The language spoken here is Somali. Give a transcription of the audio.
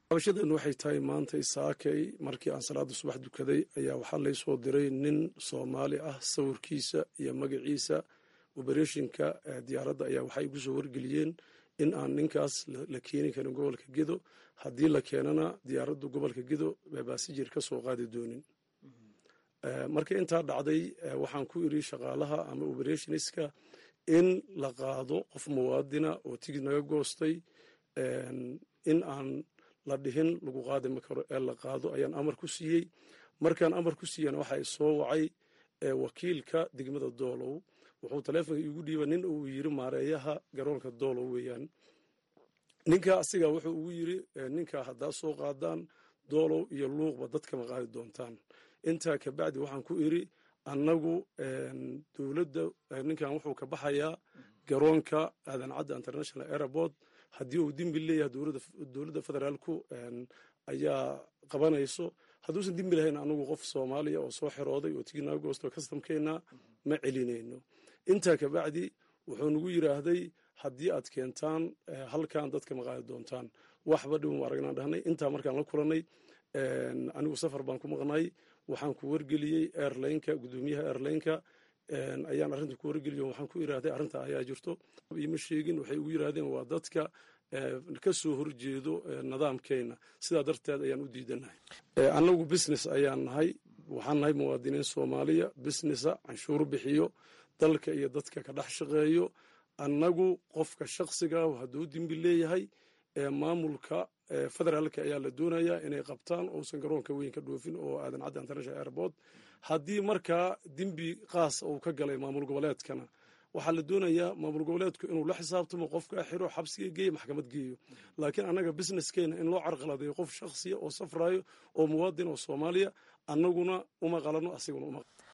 cabashadeenu waxay tahay maanta isaakay markii aan salaada subax dukaday ayaa waxaa laysoo diray nin soomaali ah sawirkiisa iyo magaciisa obereshinka diyaaradda ayaa waxay igu soo wargeliyeen in aan ninkaas la keeni karin gobolka gedo haddii la keenana diyaaraddu gobolka gedo baasijir ka soo qaadi doonin marka intaa dhacday waxaan ku iri shaqaalaha ama oberationiska in la qaado qof muwaadina oo tigid naga goostay in aan la dhihin lagu qaadi ma karo ee la qaado ayaan amar ku siiyey markaan amar ku siiyana waxa soo wacay wakiilka degmada doolow wuxuu taleefonka iigu dhiiba nin uu yiri maareeyaha garoonka doolow weeyaan ninka asiga wuxuu ugu yiri ninka haddaa soo qaadaan doolow iyo luuqba dadkama qaadi doontaan intaa kabacdi waxaan ku iri annagu dowladda ninkan wuxuu ka baxayaa garoonka aadan cadda international airport haddii uu dembi leeyahay dowladda federaalku ayaa qabanayso hadduusan dembi lahayn anagu qof soomaaliya oo soo xirooday oo tiginaga goosto kastamkeenna ma celinayno intaa kabacdi wuxuu nagu yiraahday haddii aad keentaan halkan dadka ma qaadi doontaan waxba dhibum aragnaan dhahnay intaa markaan la kulanay anigu safar baan ku maqnay waxaan ku wargeliyey airlineka gudoomiyaha airlineka ayaan arrinta ku wargeliyo waxaan ku irahday arrinta ayaa jirto ima sheegin waxay ugu yiraahdeen waa dadka ka soo horjeedo nidaamkeena sidaa darteed ayaan u diidanahay annagu business ayaan nahay waxaan nahay muwaadiniin soomaaliya businessa canshuur bixiyo dalka iyo dadka ka dhex shaqeeyo annagu qofka shaksiga hadduu dembi leeyahay maamulka federaalka ayaa la doonayaa inay qabtaan uusan garoonka weyn ka dhoofin oo aadan cadda international airport haddii markaa dembi qaas uu ka galay maamul goboleedkana waxaa la doonayaa maamul goboleedku inuu la xisaabtamo qofka xiro xabsiga geeyo maxkamad geeyo laakiin annaga businesskeena in loo carqaladeeyo qof shaksiya oo safrayo oo muwaadin oo soomaaliya annaguna uma qalano asiguna uma